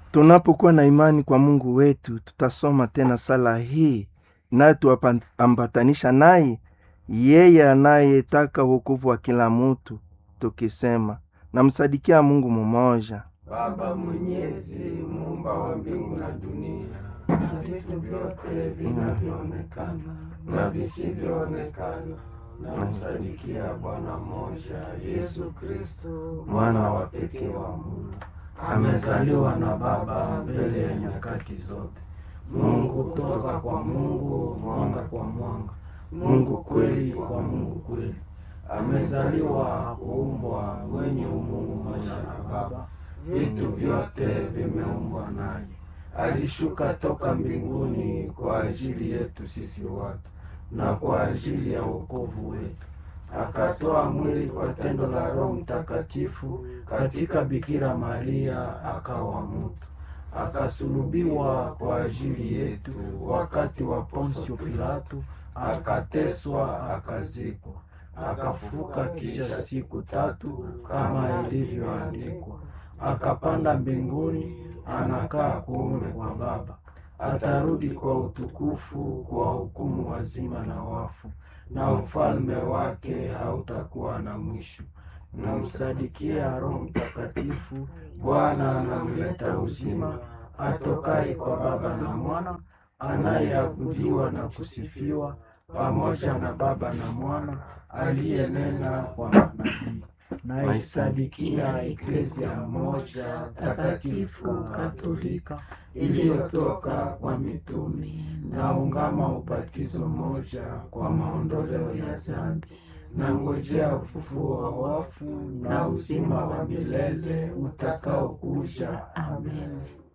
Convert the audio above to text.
Tunapokuwa na imani kwa Mungu wetu, tutasoma tena sala hii inayotuambatanisha naye yeye anayetaka wokovu wa kila mutu, tukisema namsadikia Mungu mumoja, Baba Mwenyezi, muumba wa mbingu na dunia na vitu vyote vinavyoonekana na visivyoonekana, namsadikia Bwana mmoja Yesu Kristo, mwana wa pekee wa Mungu, amezaliwa na Baba mbele ya nyakati zote, Mungu toka kwa Mungu, mwanga kwa mwanga, Mungu kweli kwa Mungu kweli, amezaliwa kuumbwa, mwenye umungu mmoja na Baba, vitu vyote vimeumbwa naye. Alishuka toka mbinguni kwa ajili yetu sisi watu na kwa ajili ya wokovu wetu, akatoa mwili kwa tendo la Roho Mtakatifu katika Bikira Maria, akawa mtu, akasulubiwa kwa ajili yetu wakati wa Ponsio Pilato, akateswa, akazikwa, akafuka kisha siku tatu kama ilivyoandikwa, akapanda mbinguni, anakaa kuume kwa Baba, atarudi kwa utukufu kwa hukumu wazima na wafu, na ufalme wake hautakuwa na mwisho. Namsadikia Roho Mtakatifu, Bwana anamleta uzima, atokaye kwa Baba na Mwana, anayeabudiwa na kusifiwa pamoja na Baba na Mwana, aliyenena kwa manabii. Naisadikia Eklezia moja takatifu Katolika iliyotoka kwa mitume, naungama ubatizo moja kwa maondoleo ya dhambi, na ngojea ufufuo wa wafu na uzima wa milele utakaokuja. Amen.